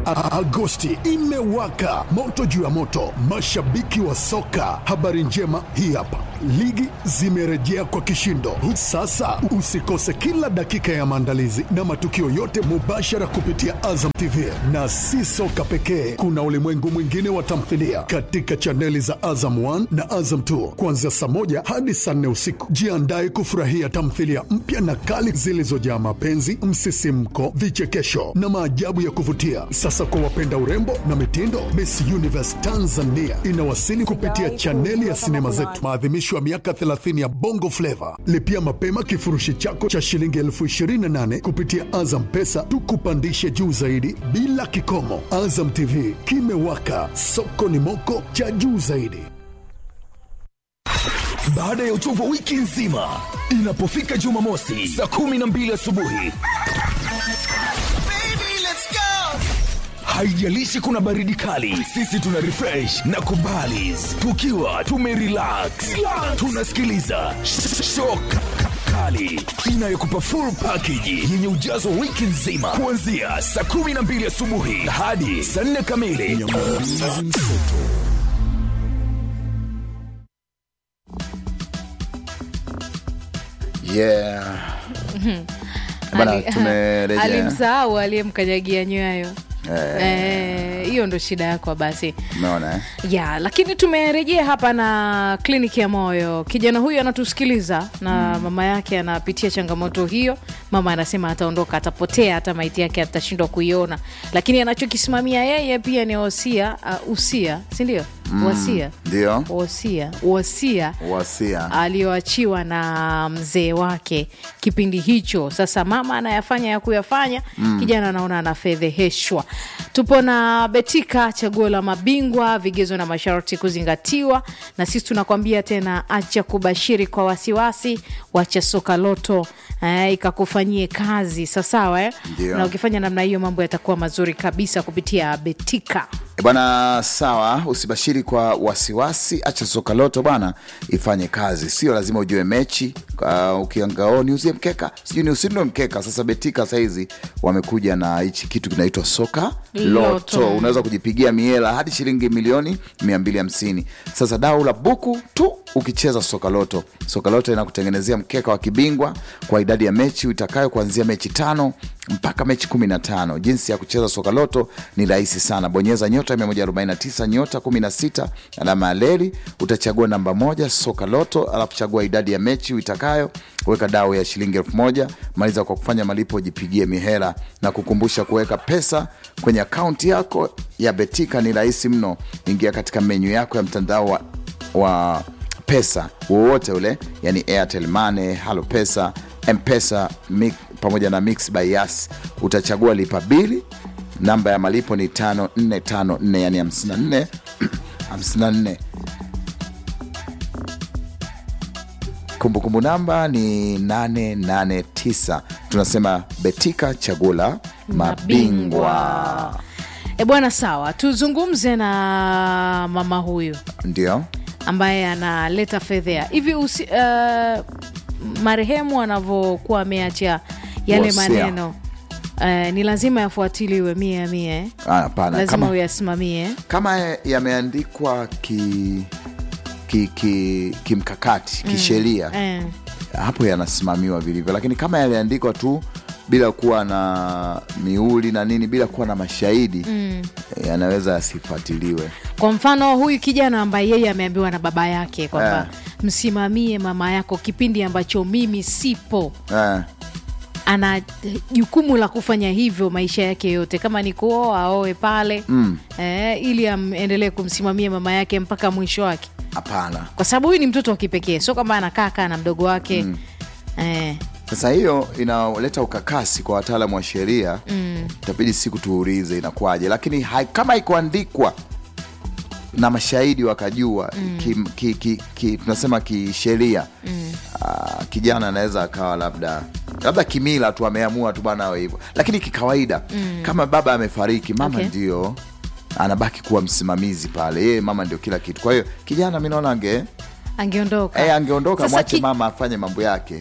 A- Agosti imewaka moto juu ya moto, mashabiki wa soka. Habari njema hii hapa, ligi zimerejea kwa kishindo. Sasa usikose kila dakika ya maandalizi na matukio yote mubashara kupitia Azam TV, na si soka pekee, kuna ulimwengu mwingine wa tamthilia katika chaneli za Azam 1 na Azam 2 kuanzia saa moja hadi saa nne usiku. Jiandae kufurahia tamthilia mpya na kali zilizojaa mapenzi, msisimko, vichekesho na maajabu ya kuvutia. Sasa kwa wapenda urembo na mitindo, Miss Universe Tanzania inawasili kupitia chaneli ya sinema zetu, maadhimisho ya miaka 30 ya Bongo Flava. Lipia mapema kifurushi chako cha shilingi elfu 28 kupitia Azam Pesa, tukupandishe juu zaidi bila kikomo. Azam TV kimewaka, soko ni moko cha juu zaidi. Baada ya uchovu wa wiki nzima, inapofika Jumamosi saa kumi na mbili asubuhi, haijalishi kuna baridi kali, sisi tuna refresh na kubalis tukiwa tumerelax, tunasikiliza shock kali inayokupa full package yenye ujazo wa wiki nzima kuanzia saa kumi na mbili asubuhi hadi saa nne kamili. yeah. Bana, Ali- tumerejea. alimsahau aliyemkanyagia nyayo Eh, hiyo ndo shida yako basi Umeona eh? ya lakini tumerejea hapa na kliniki ya moyo kijana huyu anatusikiliza na mama yake anapitia changamoto hiyo mama anasema ataondoka atapotea hata maiti yake atashindwa kuiona lakini anachokisimamia yeye pia ni wasia uh, usia sindio wasia Ndio wasia wasia wasia aliyoachiwa na mzee wake kipindi hicho. Sasa mama anayafanya ya kuyafanya, kijana anaona anafedheheshwa. Tupo na Betika, chaguo la mabingwa, vigezo na masharti kuzingatiwa, na sisi tunakwambia tena, acha kubashiri kwa wasiwasi, wacha soka loto eh, ikakufanyie kazi sawasawa eh? Ndio. na ukifanya namna hiyo mambo yatakuwa mazuri kabisa kupitia Betika. E bwana, sawa, usibashiri kwa wasiwasi, acha soka loto bwana ifanye kazi. Sio lazima ujue mechi. Uh, ukiangao niuzie mkeka, sijui ni usinunue mkeka. Sasa Betika sahizi wamekuja na hichi kitu kinaitwa soka loto, Loto. unaweza kujipigia miela hadi shilingi milioni 250. Sasa dau la buku tu ukicheza soka loto. Soka loto inakutengenezea mkeka wa kibingwa kwa idadi ya mechi utakayo kuanzia mechi tano mpaka mechi 15. Jinsi ya kucheza soka loto ni rahisi sana. Bonyeza nyota 149 nyota 16 alama ya leli, utachagua namba moja soka loto, alafu chagua idadi ya mechi uitakayo, weka dau ya shilingi elfu moja. Maliza kwa kufanya malipo, jipigie mihela na kukumbusha kuweka pesa kwenye akaunti yako ya Betika ni rahisi mno. Ingia katika menyu yako ya mtandao wa, wa pesa wowote ule, yani Airtel Money, Halo Pesa, Mpesa mi, pamoja na Mix by Yas. Utachagua lipa bili, namba ya malipo ni 5454 yani 54 54 kumbukumbu namba ni 889 tunasema betika chaguo la mabingwa E bwana, sawa, tuzungumze na mama huyu ndio ambaye analeta fedhea hivi usi, uh, marehemu anavyokuwa ameacha yale Wasia. maneno uh, ni lazima yafuatiliwe mia mia eh? Ah, hapana lazima kama, uyasimamie kama yameandikwa ki ki- ki- kimkakati kisheria eh. hapo yanasimamiwa vilivyo, lakini kama yaliandikwa tu bila kuwa na miuli na nini, bila kuwa na mashahidi mm. yanaweza yasifuatiliwe. kwa mfano huyu kijana ambaye yeye ameambiwa na baba yake kwamba Eh. msimamie mama yako kipindi ambacho mimi sipo Eh, ana jukumu la kufanya hivyo maisha yake yote kama ni kuoa aoe pale mm. eh, ili aendelee kumsimamia mama yake mpaka mwisho wake Hapana. kwa sababu huyu ni mtoto wa kipekee sio kama anakaa kaa na mdogo wake mm. eh, Sasa hiyo inaleta ukakasi kwa wataalamu wa sheria mm. Itabidi siku tuulize inakuwaje, lakini hai, kama ikuandikwa na mashahidi wakajua mm. ki, ki, ki, ki, tunasema kisheria mm. uh, kijana anaweza akawa labda labda kimila tu ameamua tu bwana awe hivyo, lakini kikawaida mm. kama baba amefariki, mama Okay. ndio anabaki kuwa msimamizi pale, yeye mama ndio kila kitu. Kwa hiyo kijana mi naona ange angeondoka eh, angeondoka Sasa mwache ki- mama afanye mambo yake.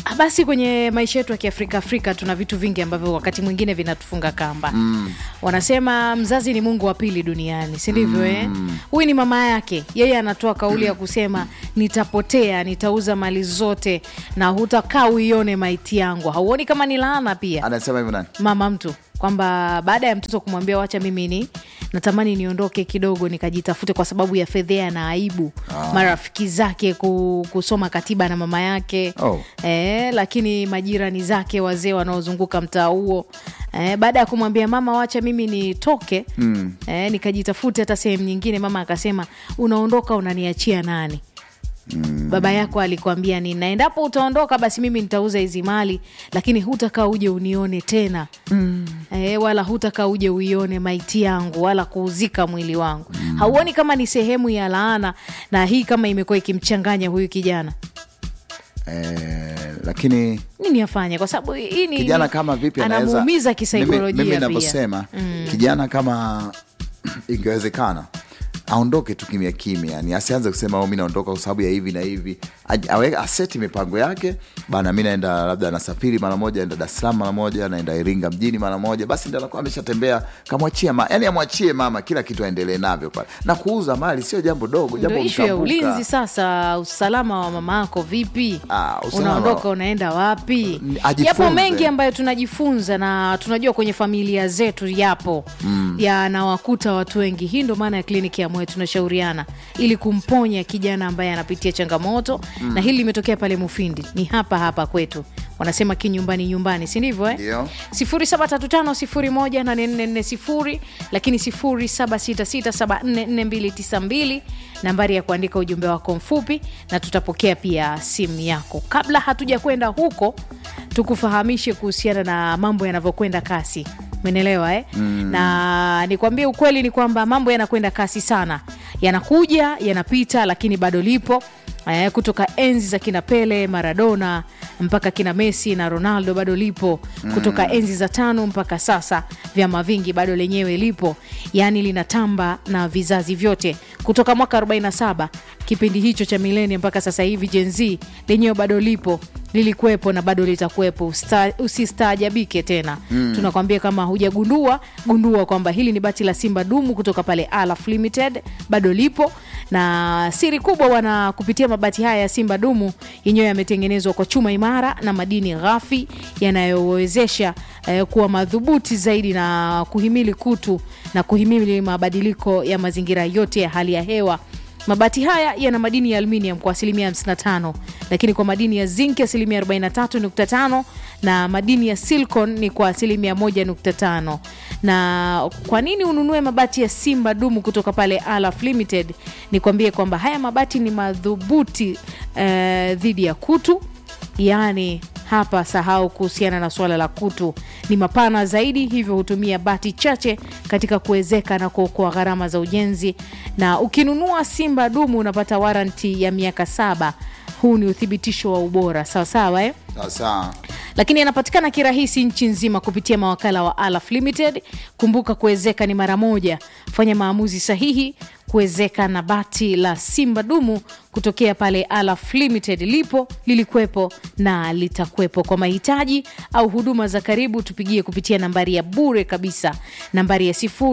Ah, basi kwenye maisha yetu ya kiafrika afrika tuna vitu vingi ambavyo wakati mwingine vinatufunga kamba mm. wanasema mzazi ni mungu wa pili duniani si ndivyo mm. eh? huyu ni mama yake yeye anatoa kauli ya kusema nitapotea nitauza mali zote na hutakaa uione maiti yangu hauoni kama ni laana pia anasema hivyo nani mama mtu kwamba baada ya mtoto kumwambia wacha mimi ni natamani niondoke kidogo nikajitafute kwa sababu ya fedhea na aibu ah. marafiki zake ku, kusoma katiba na mama yake Oh. eh, lakini majirani zake wazee wanaozunguka mtaa huo eh, baada ya kumwambia mama wacha mimi nitoke mm. eh, nikajitafute hata sehemu nyingine mama akasema unaondoka unaniachia nani Mm. baba yako alikwambia nini na endapo utaondoka basi mimi nitauza hizi mali lakini hutakaa uje unione tena mm. e, wala hutakaa uje uione maiti yangu wala kuuzika mwili wangu mm. hauoni kama ni sehemu ya laana na hii kama imekuwa ikimchanganya huyu kijana eh, lakini nini afanye kwa sababu hii ni kijana ni- kama vipi anaweza anamuumiza mimi, kisaikolojia mimi pia navyosema mm. kijana kama ingewezekana aondoke tu kimya kimya yani asianze kusema "Oh, mi naondoka kwa sababu ya hivi na hivi Aj- awe- aseti mipango yake bana mi naenda labda nasafiri mara moja naenda dar es salaam mara moja naenda iringa mjini mara moja basi ndo anakuwa ameshatembea kamwachia ma, yani amwachie mama kila kitu aendelee navyo pale na kuuza mali sio jambo dogo ndo jambo ishu ya mtambuka. ulinzi sasa usalama wa mama yako vipi Ah, usalama unaondoka wa- unaenda wapi Ni- ajifunze. yapo mengi ambayo tunajifunza na tunajua kwenye familia zetu yapo mm. yanawakuta watu wengi hii ndo maana ya kliniki ya moyo tunashauriana ili kumponya kijana ambaye anapitia changamoto mm. na hili limetokea pale mufindi ni hapa hapa kwetu wanasema kinyumbani nyumbani si ndivyo eh? Ndio. 0735018440 lakini 0766744292 nambari ya kuandika ujumbe wako mfupi na tutapokea pia simu yako kabla hatuja kwenda huko tukufahamishe kuhusiana na mambo yanavyokwenda kasi menelewa eh? mm. na nikwambie ukweli ni kwamba mambo yanakwenda kasi sana yanakuja yanapita lakini bado lipo eh, kutoka enzi za kina pele maradona mpaka kina messi na ronaldo bado lipo kutoka enzi za tano mpaka sasa vyama vingi bado lenyewe lipo yaani linatamba na vizazi vyote kutoka mwaka 47 kipindi hicho cha milenia mpaka sasa hivi jenz lenyewe bado lipo lilikuwepo na bado litakuwepo Usta- usistaajabike tena mm. tunakwambia kama hujagundua gundua kwamba hili ni bati la simba dumu kutoka pale alaf limited bado lipo na siri kubwa wana kupitia mabati haya ya simba dumu yenyewe yametengenezwa kwa chuma imara na madini ghafi yanayowezesha eh, kuwa madhubuti zaidi na kuhimili kutu na kuhimili mabadiliko ya mazingira yote ya hali ya hewa mabati haya yana madini ya aluminium kwa asilimia 55 lakini kwa madini ya zinc asilimia 43.5 na madini ya silicon ni kwa asilimia 1.5 na kwa nini ununue mabati ya simba dumu kutoka pale alaf limited nikwambie kwamba haya mabati ni madhubuti eh, dhidi ya kutu yaani hapa sahau kuhusiana na suala la kutu ni mapana zaidi hivyo hutumia bati chache katika kuwezeka na kuokoa gharama za ujenzi na ukinunua simba dumu unapata waranti ya miaka saba huu ni uthibitisho wa ubora sawasawa eh? sasa lakini yanapatikana kirahisi nchi nzima kupitia mawakala wa alaf limited kumbuka kuwezeka ni mara moja fanya maamuzi sahihi kuwezeka na bati la simba dumu kutokea pale alaf limited lipo lilikuwepo na litakuwepo kwa mahitaji au huduma za karibu tupigie kupitia nambari ya bure kabisa nambari ya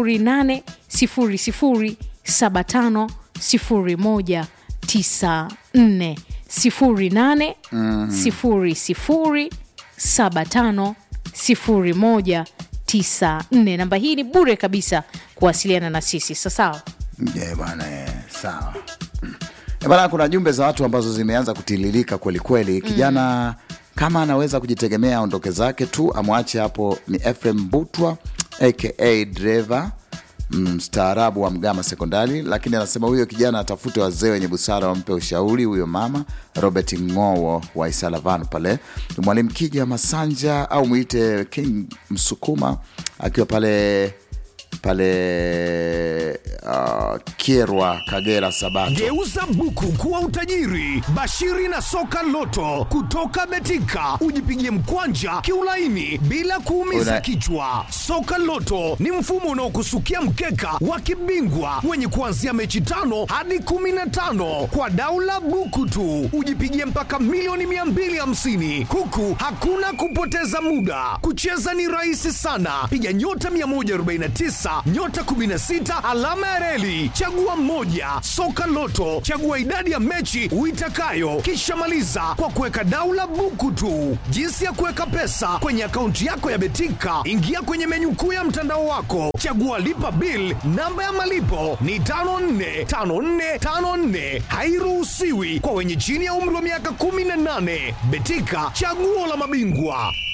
0800750194 08 sifuri sifuri saba tano sifuri moja tisa nne namba hii ni bure kabisa kuwasiliana na sisi sasawa Yeah, bwana eh, sawa Eh, bwana kuna jumbe za watu ambazo zimeanza kutiririka kwelikweli kijana kama anaweza kujitegemea aondoke zake tu amwache hapo ni Efrem Butwa aka driver mstaarabu wa Mgama Sekondari, lakini anasema huyo kijana atafute wazee wenye busara wampe ushauri huyo mama. Robert Ng'owo wa Isalavan pale, mwalimu Kija Masanja au mwite King Msukuma akiwa pale pale uh, Kierwa, Kagera, Sabato. Geuza buku kuwa utajiri. Bashiri na soka loto kutoka Betika, ujipigie mkwanja kiulaini bila kuumiza Una- kichwa. Soka loto ni mfumo unaokusukia mkeka wa kibingwa wenye kuanzia mechi tano hadi kumi na tano kwa daula buku tu, ujipigie mpaka milioni 250 huku hakuna kupoteza muda. Kucheza ni rahisi sana, piga nyota 149 nyota 16 alama ya reli, chagua mmoja. Soka Loto, chagua idadi ya mechi uitakayo, kisha maliza kwa kuweka daula buku tu. Jinsi ya kuweka pesa kwenye akaunti yako ya Betika, ingia kwenye menyu kuu ya mtandao wako, chagua lipa bill. Namba ya malipo ni 545454, hairuhusiwi kwa wenye chini ya umri wa miaka 18. Betika, chaguo la mabingwa.